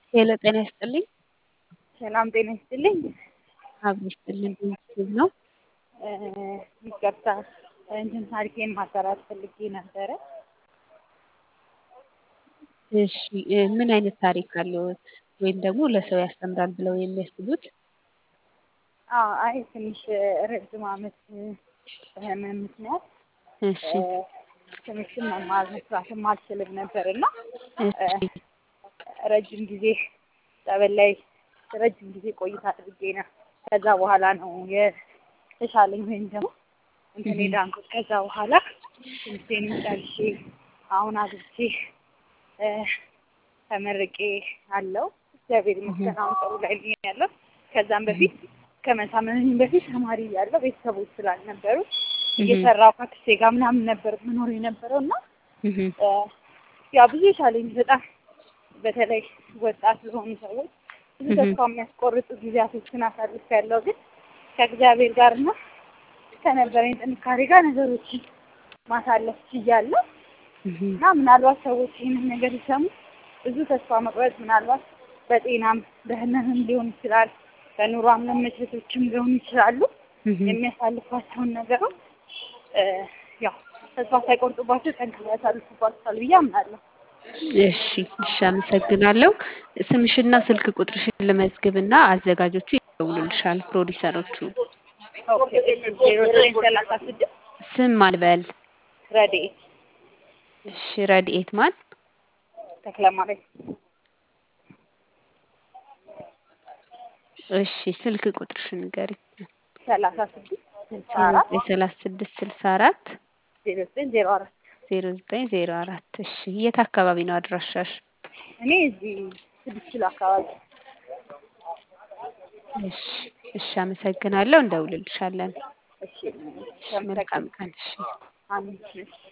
ሄሎ ጤና ይስጥልኝ። ሰላም ጤና ይስጥልኝ። አብሮ ይስጥልን ቤተሰብ ነው። ይቅርታ እንትን ታሪኬን ማጋራት ፈልጌ ነበረ። እሺ እ ምን አይነት ታሪክ አለዎት? ወይም ደግሞ ለሰው ያስተምራል ብለው የሚያስቡት? አዎ አይ ትንሽ ረጅም ዓመት በህመም ምክንያት እሺ ትምህርትን መማር መስራትም አልችልም ነበር እና እሺ ረጅም ጊዜ ጸበል ላይ ረጅም ጊዜ ቆይታ አድርጌ ነው። ከዛ በኋላ ነው የተሻለኝ ወይም ደግሞ እንትን የዳንኩት። ከዛ በኋላ ትምህርቴንም ጨርሼ አሁን አግብቼ ተመርቄ አለው እግዚአብሔር ይመስገን አሁን ጥሩ ላይ ነኝ ያለው። ከዛም በፊት ከመታመሜ በፊት ተማሪ እያለሁ ቤተሰቦች ስላልነበሩ እየሰራሁ ከአክስቴ ጋር ምናምን ነበር መኖር የነበረው እና ያ ብዙ ቻሌንጅ በጣም በተለይ ወጣት ለሆኑ ሰዎች ብዙ ተስፋ የሚያስቆርጡ ጊዜያቶችን አሳልፌያለሁ። ግን ከእግዚአብሔር ጋር እና ከነበረኝ ጥንካሬ ጋር ነገሮችን ማሳለፍ ችያለሁ እና ምናልባት ሰዎች ይህንን ነገር ሲሰሙ ብዙ ተስፋ መቁረጥ ምናልባት በጤናም በህመምም ሊሆን ይችላል፣ በኑሯም መመቸቶችም ሊሆኑ ይችላሉ። የሚያሳልፏቸውን ነገሮች ያው ተስፋ ሳይቆርጡባቸው ጠንክረው ያሳልፉባቸዋል ብዬ አምናለሁ። እሺ እሺ አመሰግናለሁ። ስምሽና ስልክ ቁጥርሽን ልመዝግብና አዘጋጆቹ ይደውሉልሻል ፕሮዲሰሮቹ። ኦኬ ዜሮ ዘጠኝ ሰላሳ ስድስት ስም ማን ልበል? ረድኤት እሺ ረድኤት ማን? ተክለማርያም እሺ ስልክ ቁጥርሽን ንገሪኝ። ሰላሳ ስድስት ስልሳ ዜሮ አራት ዘጠኝ ሰላሳ ስድስት ስልሳ አራት ዜሮ ዘጠኝ ዜሮ አራት ዜሮ ዘጠኝ ዜሮ አራት እሺ የት አካባቢ ነው አድራሻሽ? እኔ እዚህ ስድስት ኪሎ አካባቢ እሺ እሺ አመሰግናለሁ እንደውልልሻለን። እሺ እሺ መልካም ቀን እሺ አሜን እሺ